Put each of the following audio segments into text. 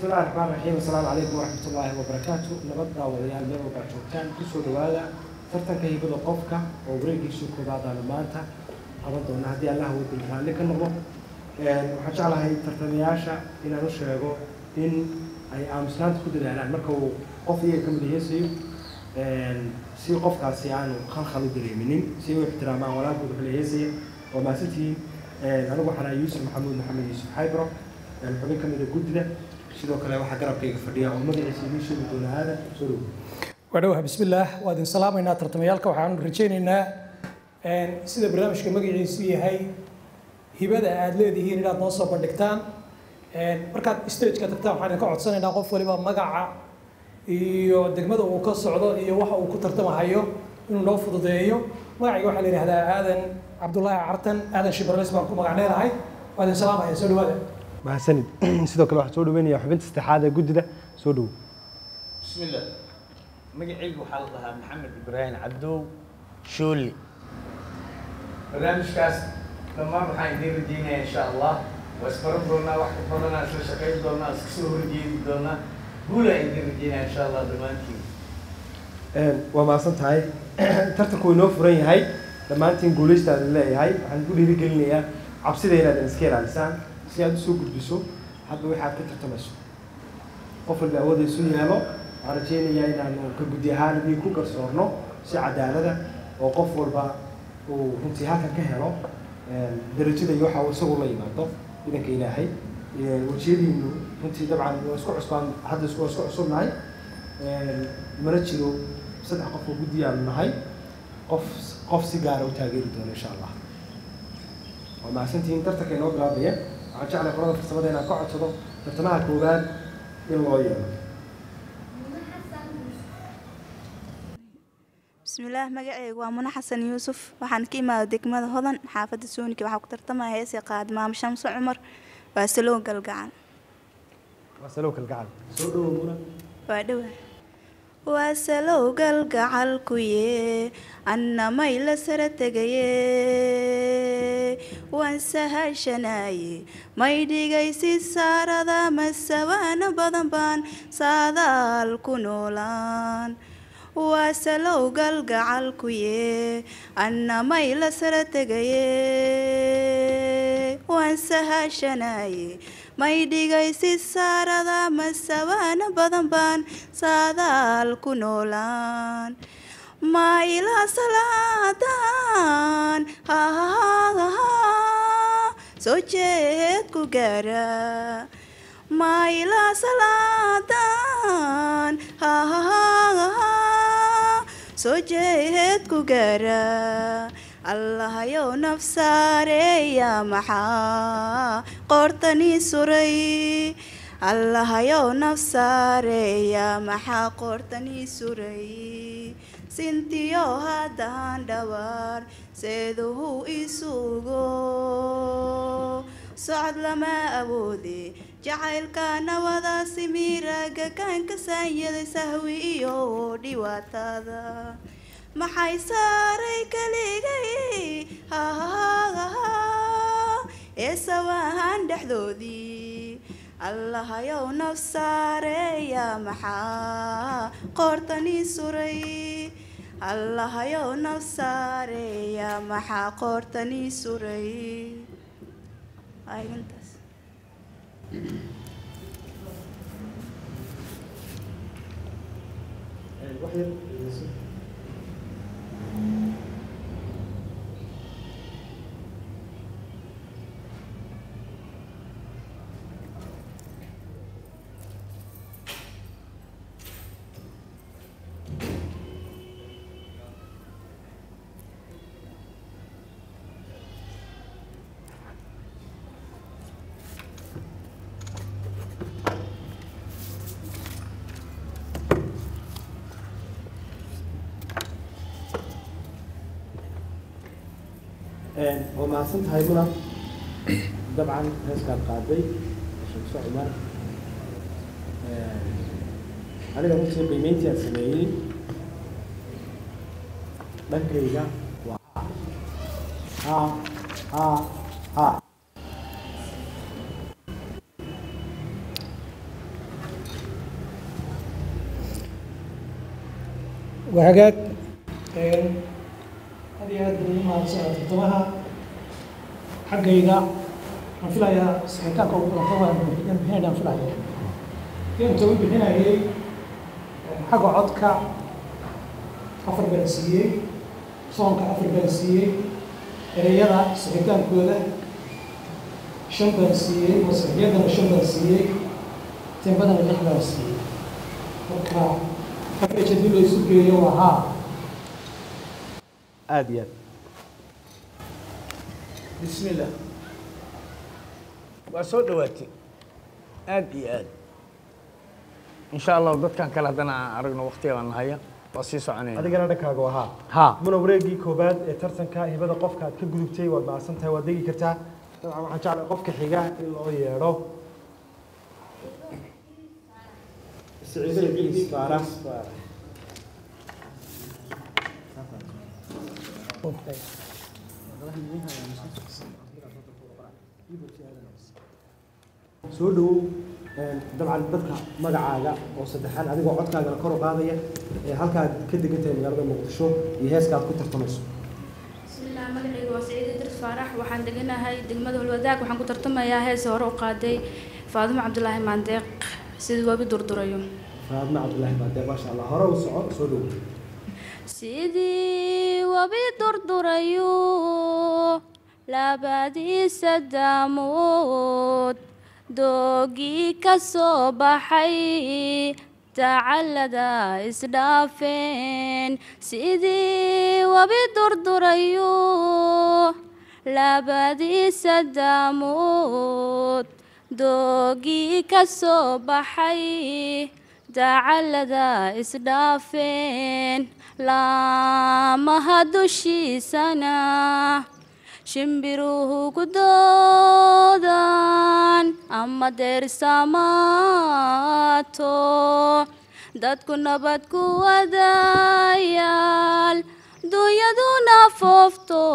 بسم الله الرحمن الرحيم السلام عليكم ورحمة الله وبركاته نبض داوديال meel walba joogtaan kusoo dhawaada tartanka hibada qofka oo wareegiisu koobaadaan maanta qaban doona haddii allah wadin raalli ka noqdo waxaan jeclahay tartamayaasha inaan u sheego in ay aamusnaanta ku dadaalaan marka uu qof iyaga ka mid heesayo si qofkaasi aanu khalkhal u dareeminin si ay u ixtiraamaan walaalkood wuxuu la heesaya waa maasantihiin anigu waxaan ahay yuusuf maxamuud maxamed yuusuf xaybro xubin ka mid a guddida sidoo kale waxaa garabkayga fadhiya oo magaciisa idiin sheegi doona aadan soo dhow wadhowaha bismillaah waa idin salaamaynaa tartamayaalka waxaanu rajaynaynaa sida barnaamijka magaciisu yahay hibada aad leedihiin inaad noo soo bandhigtaan markaad stageka tagtaan waxaan idinka codsanaynaa qof waliba magaca iyo degmada uu ka socdo iyo waxa uu ku tartamahayo inuu noo fududeeyo magacayga waxaa la yidhahdaa aadan cabdullaahi cartan aadan shibarles baan ku magac leedahay waa idin salaamaya soo dhawaada mahadsanid sidoo kale waxaan soo dhaweynaya xubinta saddexaad ee guddida soo dhow بسم الله magacaygu waxaa la dhahaa maxamed ibraahim cabdow shooli barnaamijkaas dhammaan waxaan idiin rajeynayaa insha allah waa isbaran doonaa wax ka badanaa isla shaqayn doonaa iska soo horjeedi doonaa guulaan idiin rajeynaya insha allah dhammaantiin waa mahadsan tahay tartanku inoo furan yahay dhammaantiin guulaystaada leeyahay waxaan ku dhiirigelinayaa cabsida inaadan iska ilaalisaan si aad usoo gudbiso hadba waxaad ka tartamayso qof walba awoodda isu yeelo waxaan rajeynayaa inaanu ka guddi ahaan idin ku garsoorno si cadaalada oo qof walba uu runtii halkan ka helo darajada iyo waxa uu isagu la yimaado idanka ilaahay wejiyadiinu runtii dabcan waa isku cusbaan hadda isku waa isku cusubnahay mana jiro saddex qof oo guddiyaanu nahay qof qof si gaara u taageeri doono insha allah waa mahadsantihiin tartanka inoo bilaabaya waxaan jeclay qolada farsamada inaan ka codsado tartamaha koowaad in loo yeelo bismillaah magacaygu waa muna xasan yuusuf waxaan ka imaada degmada hodan xaafadda suuniki waxaa ku tartamaya heesii qaadi maamo shamso cumar waa salow galgacan waa salow kalgacal soo dhowo muna waa dhawa waa salow galgacalkuye annamay la sara tegaye waan sahashanaye may dhigaysi saarada masawaano badan baan saadaal ku noolaan waa salow galgacalkuye annamay la sara tegaye waan sahashanaye may dhigaysi saarada masawaano badan baan saadaal ku noolaan ma ilaa salaadan soo jeed ku gaara ma ilaa salaadan soo jeed ku gaara allahayow nafsaareeya maxaa qoortanii suray allahayow nafsaareeya maxaa qoortanii suray sintiyo haddaan dhawaar seeduhu isugo socod lama awoode jacaylka nawadaasi miiraaga kaanka saanyaday sahwi iyo dhibaatada maxay saaray kaligay ee sawahan dhexdoodii allahayow nafsaareeya maxaa qoortanii suray allahayow nafsaareeya maxaa qoortanii suray ayintaas wax yar dhegeyso. waa mahadsan tahay muna dabcan heeskaad qaaday shamso cumar aniga runtii qiimeyntii aan sameeyey dhankayga waa ha ha ha waa hagaag Een, aad iyo aad bay u mahadsan tartamaha xaggayga waxaan filayaa saxitaanka ugu badan waa bixinayaan filaya inta u bixinayay xagga codka afar baan siiyey soonka afar baan siiyey ereyada saxitaankooda shan baan siiyey masixiyadana shan baan siiyey tembadana lix baan siiyey marka average haddii la isu geeyo waa haa aada iyo aad بسم الله وسو دواتي aad iyo aad in sha allah dadkan kale haddana aan aragno waqtiga baan nahaya waa sii soconayna adigana dhankaaga waa haa ha muna wareegii koobaad ee tartanka hibada qofka aad ka gudubtay waad mahadsan tahay waad degi kartaa dabcan waxaan jeclay qofka xiga in loo yeedho siciido idriis faarax soo dhawow een, dabcan dadka magacaaga oo saddexaan adigoo codkaagana kor u qaadaya ee halkaad ka degan tahay magaalada muqdisho iyo heeska aad ku tartamayso bismillaah magacayga waa saciid idris faarax waxaan deganahay degmada holwadaag waxaan ku tartamayaa hees hore u qaaday faadimo cabdulaahi maandeeq sidii wabi durdurayo faadma cabdulaahi baadee maasha allah hore u soco soo dhawow sidii wabi durdurayo labadiisa daamood doogii ka soo baxay tacallada isdhaafeen sidii wabi durdurayo labadiisa daamood doogii ka soo baxay dacallada isdhaafeen laamaha dushiisana shimbiruhu ku doodan ama deersamaato dadku nabad ku wadayaal dunyaduna foofto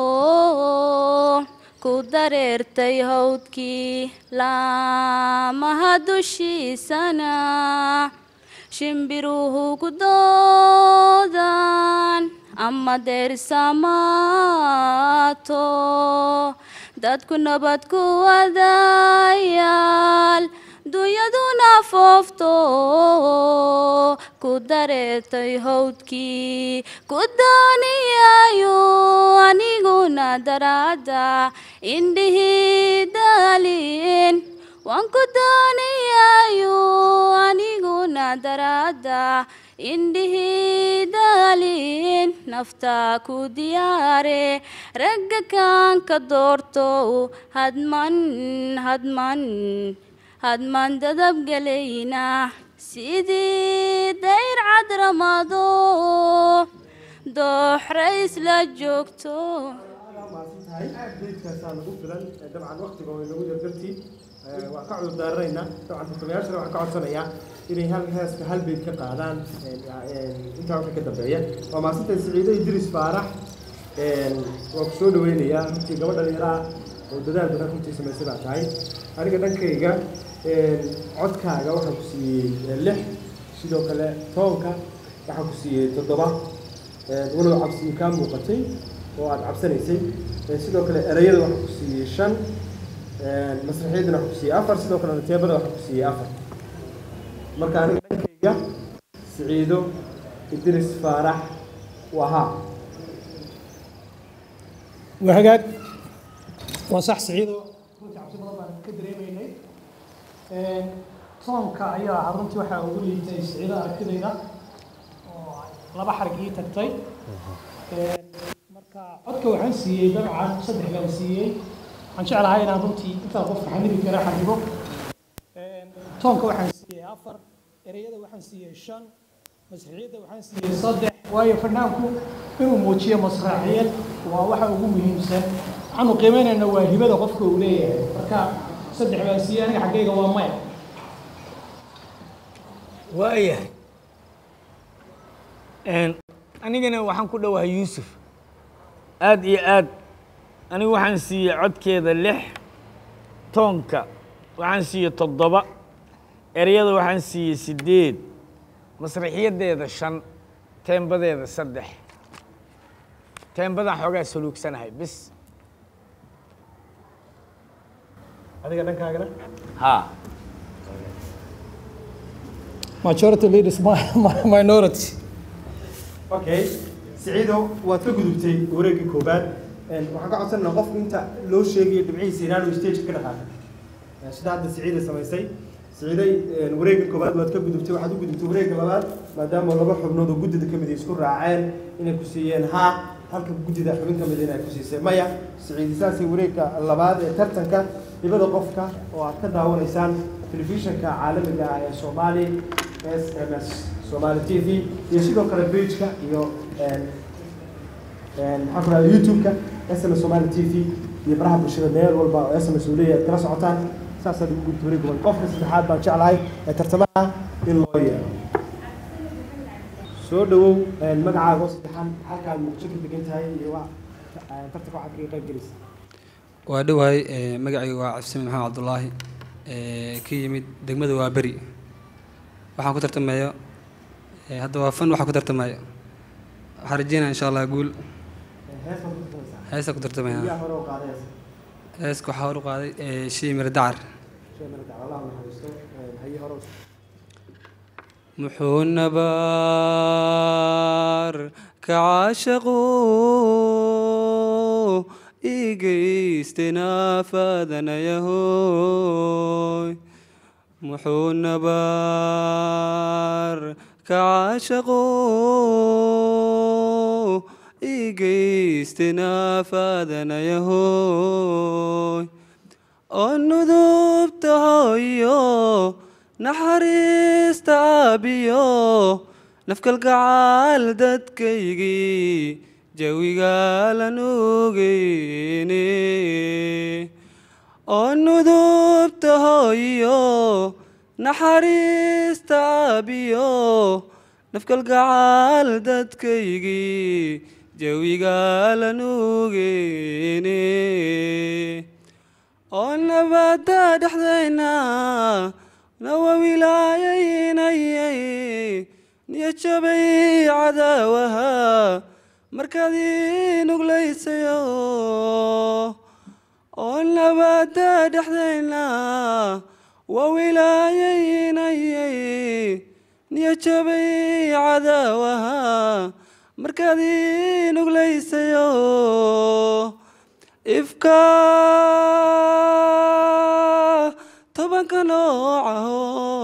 ku dareertay hawdkii laamaha dushiisana shimbiruhu ku doodan ama deersamaato dadku nabad ku wadayaal dunyaduna foofto ku dareertay hawdkii ku dooniyayo aniguna daraada indhihii daalin waan ku doonayayo aniguna daraada indhihii daalin naftaa ku diyaare ragga kaan ka doorto hadman hadman hadman dadabgelayna sidii dayr cadramado dooxrays la joogto beedkaasaa nagu filan ee dabcan waqtiga oo inagu yar dartii ee, waan ka cudur daaranaynaa dabcan tartamayaashana waxaan ka codsanayaa inay hal heeska hal beed ka qaadaan een, een, intaa wixii ka dambeeya waa maasantay siciido idris faarax een, waan ku soo dhaweynayaa runtii gabadha dhalinyaraha oo dadaal badan runtii samaysay baa tahay aniga dhankayga een, codkaaga waxaan ku siiyey ee, lix sidoo kale toonka waxaan ku siiyey toddoba een, walow cabsi kaa muuqatay oo aad cabsanaysay Ee, sidoo kale erayada waxaa ku siiyey shan Ee, masraxiyadana waxaa ku siiyey afar sidoo kale teebada waxaa ku siiyey afar marka aniga dhankayga siciido idris faarax wahaa waa hagaag waa sax siciido runtii cabsi badan baan ka dareemaynay toonka ayaa ahaa runtii waxaa ugu liitay siciido aragtidayda oo laba xarig ii tagtay marka codka waxaan siiyey dabcan saddex baan siiyey waxaan jeclahay inaan runtii intaa qofka xanibi kara xanibo toonka waxaan siiyey afar ereyada waxaan siiyey shan masraxiyadda waxaan siiyey saddex waayo fanaanku inuu muujiyo masraxiyad waa waxa ugu muhiimsan waxaanu qiimeynayna waa hibada qofka uu leeyahay marka saddex baan siiyey aniga xaggayga waa maya waayahay Een, anigana waxaan ku dhowahay yuusuf aad iyo aad anigu waxaan siiyey codkeeda lix toonka waxaan siiyey toddoba ereyada waxaan siiyey siddeed masraxiyaddeeda shan teembadeeda saddex teembadaan xoogaa saluugsanahay bis adiga dhankaagana haa majority leaders mi- mi- minority okay siciido waad ka gudubtay wareeggii koobaad Een, waxaan ka codsanayna qofku inta loo sheegayo dhibcihiisa inaanu stage ka dhaqaaqin Een, sida hadda siciida samaysay siciiday een, wareegga koobaad waad ka gudubtay waxaad u gudubtay wareegga labaad maadaama laba xubnood oo guddida ka mid ay isku raaceen inay ku siiyeen haa halka guddida xubin ka mid inay ku siisay maya siciidi saasay wareegga labaad ee tartanka dhibada qofka oo aad ka daawanaysaan telefishinka caalamiga ah ee soomaali s m s Somali TV iyo sidoo kale page-ka iyo een een maxaa ku dhahdaa YouTube-ka SMS Somali TV iyo baraha bulshada meel walba oo SMS uu leeyahay kala socotaan saasaad ugu gudbi wareeg gobolka qofka saddexaad baan jeclahay ee tartamaha in loo yeero soo dhawow een magacaaga oo saddexan halkaad muqdisho ka degan tahay iyo waa tartanka waxaad kaga qayb gelaysa waa dhowahay ee, magacayga waa cabsimin maxamed cabdulaahi ee, ka yimid degmada waa beri waxaan ku tartamayo ee, hadda waa fan waxaan ku tartamayo waxaan rajeynaya insha allah guul hees baad ku tartamaysaa heestaan ku tartamaya yaa hore u qaadaysa heeska waxaa hor u qaaday ee, shii miro dacar shay mara dacwalaha naxariisto een haye hore u muxuu nabaar ka caashaqu igaystenafadanayahoy muxuu nabaar ka caashaqu igaystenafadanayahoy oo nudubta hooyo naxariista aabiyo nafkalgacaal dadkaygii jawigalan ogeyne oo nudubta hooyo naxariista aabiyo nafkalgacaal dadkaygii jawigalan ogeyne oo nabadda dhexdayna nawa wilaayaynayay niyo jabay cadaawaha markaad ii nuglaysayo oo nabadda dhexdayna waa wilaayaynayay niyo jabay cadaawaha markaad ii nuglaysayo ifka tobanka noocaho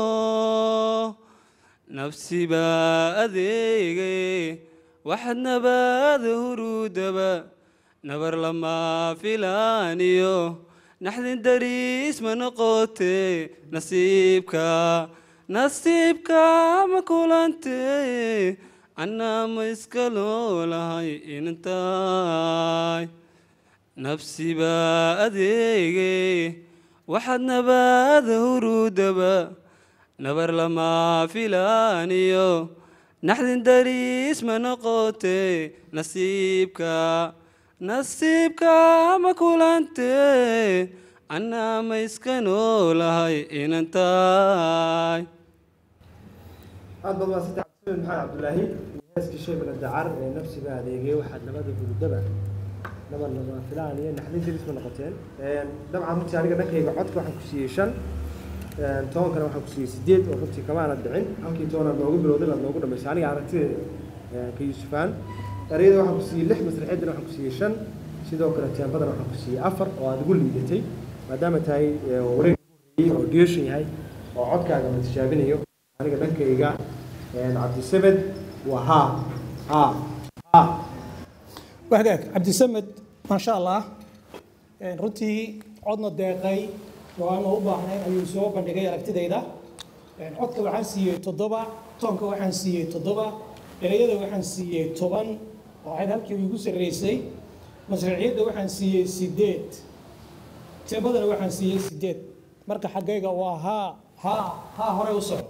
nafsi baa adeegay waxaad nabad hurudaba nabar lama filaaniyo naxdin dariis ma noqote nasiibka nasiibka ma kulante annaa ma iska loolahay intaay nafsi baa adeegay waxaad nabad hurudaba nabar lama filaaniyo naxdin dariis ma noqote nasiibka nasiibka ma kulante annaa ma iska noolahay inantaay aad baad waa saddex cabdisamed maxamed cabdulaahi iyo heeskii shay mara dacar ee nafsiga adeegay waxaad nabada gurudaba nabar lama filaan iyo naxdin diris ma noqoteen Een, dabcan runtii aniga dhankayga codka waxaan ku siiyey shan Een, tobankana waxaan ku siiyey sideed oo runtii kamaana dhicin halkii tobanaad noogu bilowday baad noogu dhamaysay aniga aragtideeda een, ka yuusufaan ereyada waxaan ku siiyey lix masraxeedana waxaan ku siiyey shan sidoo kale teembadana waxaan ku siiyey afar oo aad ugu liidatay maadaama tahay ee, wareeg ugu horreeyey oo duration yahay oo codkaaga la tijaabinayo aniga dhankayga een, cabdisamed waa haa haa haa wahagaag cabdisamed maasha allah Een, runtii codna deeqay oo aan u baahnayn ayuu soo bandhigay aragtidayda Een, codka waxaan siiyey toddoba toonka waxaan siiyey toddoba ereyada waxaan siiyey toban oo ahayd halkii igu sarreysay masraxiyadda waxaan siiyey sideed teembadana waxaan siiyey sideed marka xaggayga waa haa haa haa horey u soco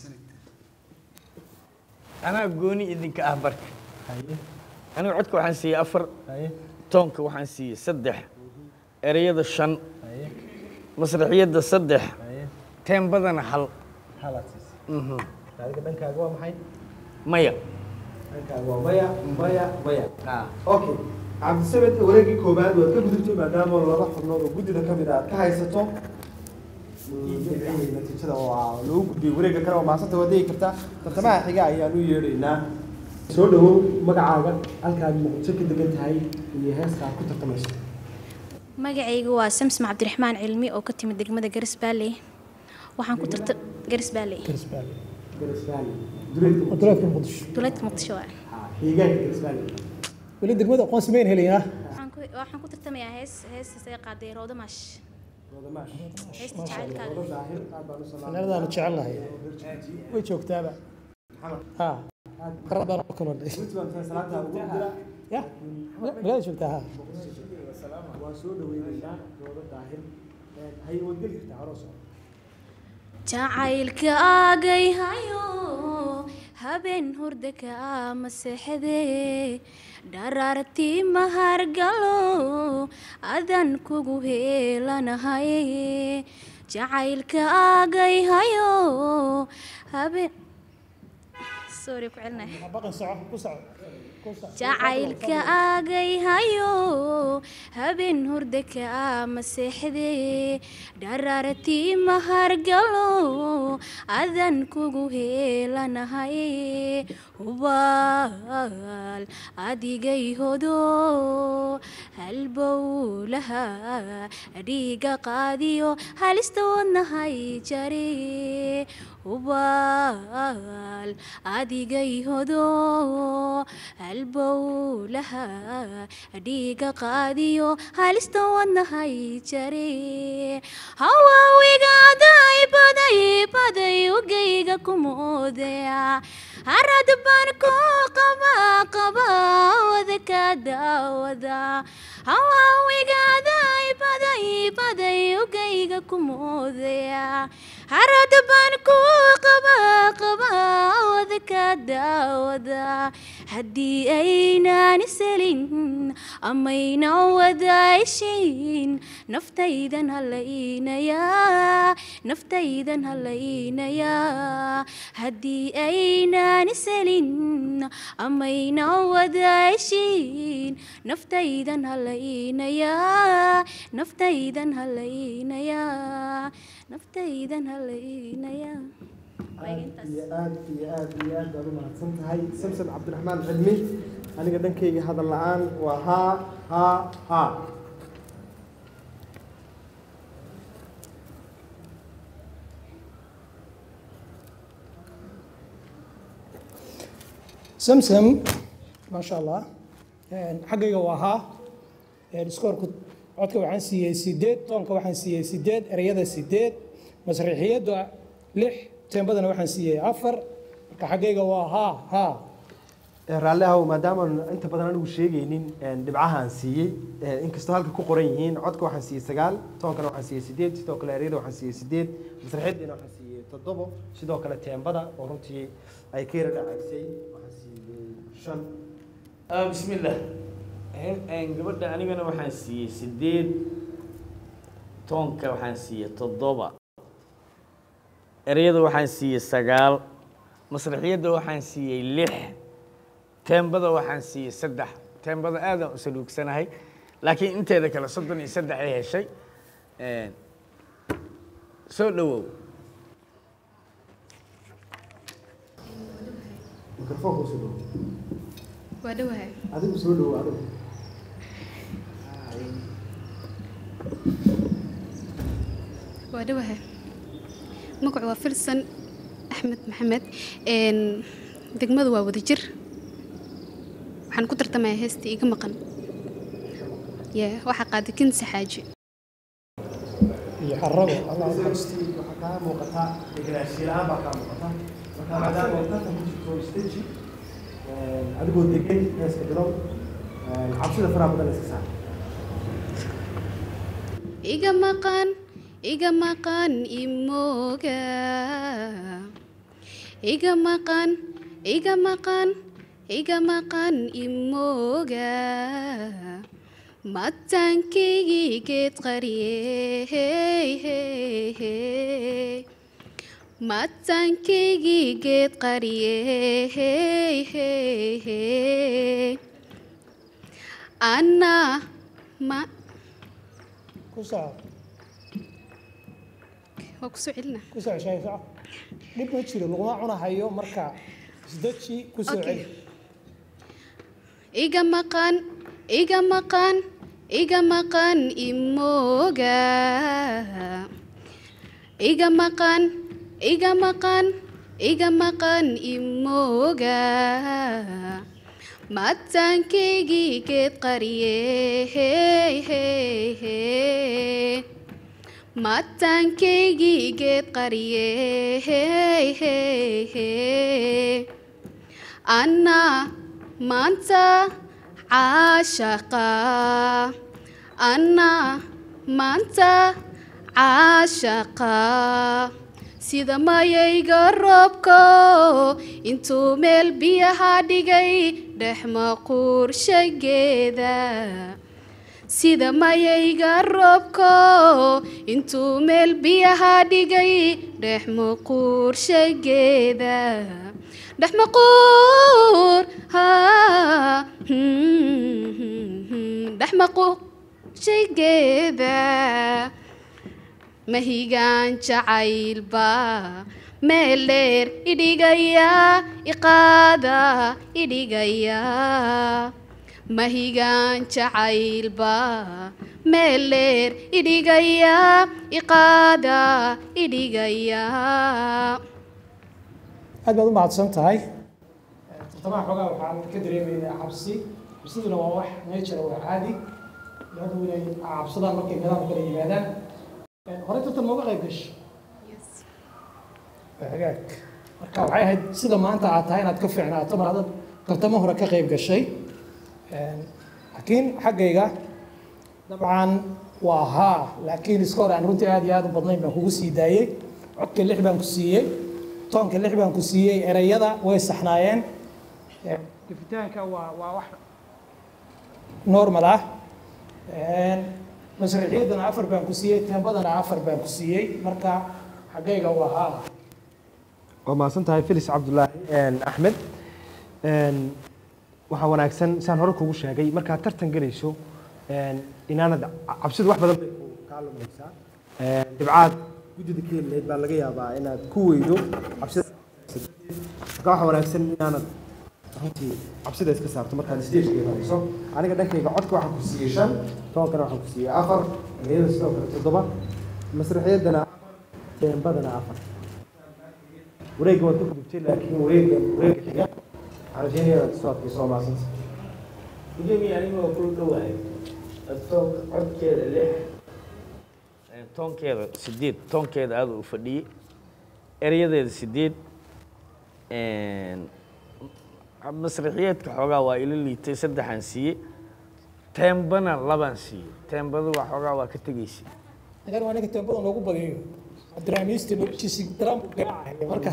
anaa gooni idinka ah barka haye aniga codka waxaan siiyey afar haye toonka waxaan siiyey saddex ereyada shan haye masraxiyadda saddex haye teembadana hal halaad siisay Mhm. adiga dhankaaga waa maxay maya halkaa waa waya mbaya waya okay cabdisamed wareegii koobaad waad ka gudubtay maadaama laba xubnood oo guddida ka mid a aad ka haysato natiijada waa lagu gudbiyey wareegga kale oo maasanta waa degi kartaa tartamaha xiga ayaan u yeedhaynaa soo dhawow magacaaga halkaad muqdisho ka degan tahay iyo heeska aad ku tartamayso magacaygu waa samsam cabdiraxmaan cilmi oo ka timid degmada garis baalley waxaan ku tarta garis baalley garis valley duleedka wadalaadka muqdisho duleedka muqdisho waa deegaanka garis valley weli degmada aqoonsi mayn helayaa waxaan ku waxaan ku tartamayaa hees heestaas ay qaaday roodo maash wadamaash heesta jacaylkaaga wada daahir aad baan u salaamay fanaanadaanu jecelnahay way joogtaaba ha qarad baan u kaloo dhay Runtii baan tahay salaanta ugu dira ya magaalada joogtaa ha waa soo dhaweynaynaa dooda daahir hay wadgeli kartaa hore soo jacaylka aagay hayo habeen hurda ka maseexde dharaartii mahargalo adan kugu heelanahay jacaylka aagay hayo habeen sorry ku celinay baqan soco ku soco ku soco jacaylka aagay hayo habeen hurda ka maseexde dharaartii mahargalo adan kugu heelanahay hubaal adigay hodo halbowlaha dhiiga qaadiyo halista wadnahay jare hubaal adigay hodo halbowlaha dhiiga qaadiyo halista wadnahay jare hawaawigaadaay baday baday ugayga kumoodaya harad baan ku qaba qaba wada ka daawada hawaawigaadaay baday baday ugayga kumoodaya harad baan ku qaba qaba wada ka daawada haddii aynaan iselin amayna wadaashayn naftaydan halaynayaa naftaydan halaynayaa haddii aynaan iselin amayna wadaashayn naftaydan halaynayaa naftaydan halaynayaa naftaydan halaynayaa aad iyo aad iyo aad iyo aad baad u mahadsan tahay samson cabdiraxmaan cilmi aniga dhankayga hadal la-aan waa haa haa haa samsam maasha allah xaggayga waa haa iskoorku codka waxaan siiyey sideed toonka waxaan siiyey sideed ereyada sideed masriixiyadda lix teembadana waxaan siiyey afar marka xaggayga waa haa haa raalli ahow maadaama inta badan anigu sheegaynin dhibcaha aan siiyey inkastoo halka ku qoran yihiin codka waxaan siiyey sagaal toonkana waxaan siiyey sideed sidoo kale ereyada waxaan siiyey sideed masraxiyaddiina waxaan siiyey toddobo sidoo kale teembada oo runtii ay ka yara dhacaysay waxaan siiyey shan Ah, bismillah He- een, gabadha anigana waxaan siiyey sideed toonka waxaan siiyey toddoba ereyada waxaan siiyey sagaal masraxiyadda waxaan siiyey lix teembada waxaan siiyey saddex teembada aadaan u saluugsanahay laakiin inteeda kale soddon iyo saddex ay heshay Een, soo dhowow mikrofoonka soo dhowo waa dhowahay adigu soo dhowo adigu waa dhowahay magacu waa filsan axmed maxamed een, degmadu waa wadajir waxaan ku tartamayaa heesta iga maqan ye waxaa qaaday kinsi xaaji iyo xarabo allah u naxariisto runtii waxaa kaa muuqataa degenaanshiye la-aan baa kaa muuqata marka maadaama ay tartan ku jirto stage adigoo degan heeska bilow cabsida faraha badan iska saar iga maqan iga maqan imooga iga maqan iga maqan iga maqan imooga mataankaygii geed qariye mataankaygii geed qariye anaa ma ku soco waa kusoo celina ku soco shay soco dhib ma jiro laguma cunahayo marka isdeji ku soo Okay. celi iga maqan iga maqan iga maqan imooga iga maqan iga maqan iga maqan imooga mataankaygii geed qariye mataankaygii geed qariye anaa maanta caashaqa anaa maanta caashaqa sida mayayga roobko intuu meel biyaha dhigay dhex maquurshageeda sida mayayga roobko intuu meel biyaha dhigay dhex maquurshageeda dhex maquur haa dhex maquurshageeda mahigaan jacaylba meel dheer idhigaya iqaada idhigaya mahigaan jacaylba meel dheer idhigaya iqaada idhigaya aad baad u mahadsan tahay tartamaha xoogaa waxaan ka dareemaynaa cabsi cabsiduna waa wax nature waa caadi dadku inay cabsadaan markay nidaam kala yimaadaan horey tartan mooga qayb gashay waa hagaag marka waxay ahayd sida maanta aad tahay inaad ka fiicnaato mar haddaad tartamo hore ka qayb gashay laakiin xaggayga dabcan waa haa laakiin iska hore aan runtii aad iyo aad u badnayn baan kugu sii daayey codka lix baan ku siiyey toonka lix baan ku siiyey erayada way saxnaayeen gifitaanka waa waa wax normal ah masraxiyadana afar baan ku siiyey teembadana afar baan ku siiyey marka xaggayga waa haa waa mahadsan tahay felis cabdulaahi axmed waxaa wanaagsan saan hore kugu sheegay markaad tartan gelayso inaanad cabsidu wax badan bay ku kaa lumaysaa dhibcaad guddida ka helilayd baa laga yaabaa inaad ku weydo cabsida marka waxaa wanaagsan inaanad runtii cabsida iska saarto markaad stageka imanayso aniga dhankayga codka waxaan ku siiyey shan toonkana waxaan ku siiyey afar ereyada sidoo kale toddoba masraxiyadana afar teembadana afar wareegga waad ka gudubtay laakiin wareegga wareegga xiga waxaan rajeynaya inaad soo adkayso waa mahadsanta gudoomiye anigoo ku dhowahay toon codkeeda lix toonkeeda sideed toonkeeda aada u fadhiyey erayadeeda sideed masraxiyeedka xoogaa waa ila liitay saddexaan siiyey teembana labaan siiyey teembadu waa xoogaa waa ka tegaysay agar waa ninka teembada noogu badiyo abdiraamiisti noloshiisi daraan buu garaacaya marka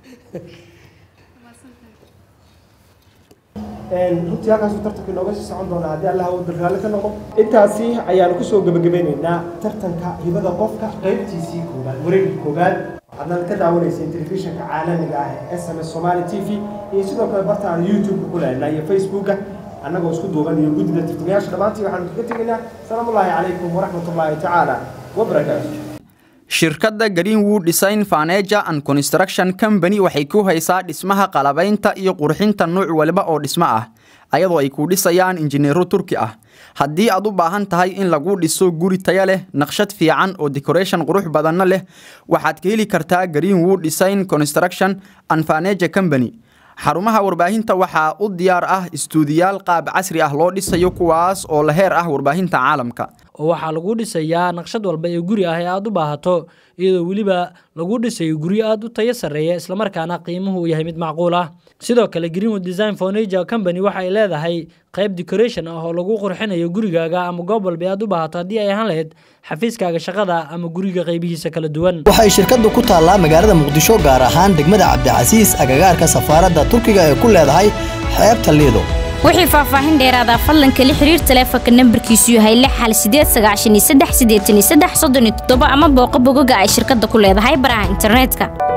runtii halkaasuu tartanka inooga sii socon doonaa haddii allah uu darraalle ka noqo intaasi ayaanu kusoo gebagabeynaynaa tartanka hibada qofka qaybtiisii koobaad wareegii koobaad waxaadna ka daawanayseen telefishinka caalamiga ah ee s m s somali t v iyo sidoo kale barta aan youtube-ka ku lehnaa iyo facebooka annagoo isku duuban iyo guddida tartamayaasha dhammaantii waxaanu kaga tegaynaa salaamullaahi calaykum waraxmatullaahi tacaala wabarakaatu shirkadda greenwood design faneja and construction company waxay ku haysaa dhismaha qalabaynta iyo qurxinta nuuc waliba oo dhismo ah ayadoo ay ku dhisayaan injineero turki ah haddii aad u baahan tahay in lagu dhiso guri taya leh naqshad fiican oo decoration qurux badanna leh waxaad ka heli kartaa greenwood design construction and faneja company xarumaha warbaahinta waxaa u diyaar ah istuudiyaal qaab casri ah loo dhisayo kuwaas oo la heer ah warbaahinta caalamka oo waxaa lagu dhisayaa naqshad walba ee guri ah ee aad u baahato iyadoo weliba lagu dhisayo guryo aad u tayo sarreeya islamarkaana qiimuhu uu yahay mid macquul ah sidoo kale greenwood design fornager company waxa ay leedahay qayb decoration ah oo lagu qurxinayo gurigaaga ama goob walba ee aad u baahato haddii ay ahaan lahayd xafiiskaaga shaqada ama guriga qaybihiisa kala duwan waxay shirkaddu ku taallaa magaalada muqdisho gaar ahaan degmada cabdicasiis agagaarka safaaradda turkiga ee ku leedahay xeebta liido wixii faahfaahin dheeraada fadlan kala xiriir taleefanka nambarkiisu yahay lix hal sideed sagaashan iyo saddex siddeetan iyo saddex soddon iyo toddoba ama booqo bogoga ay shirkadda ku leedahay baraha internetka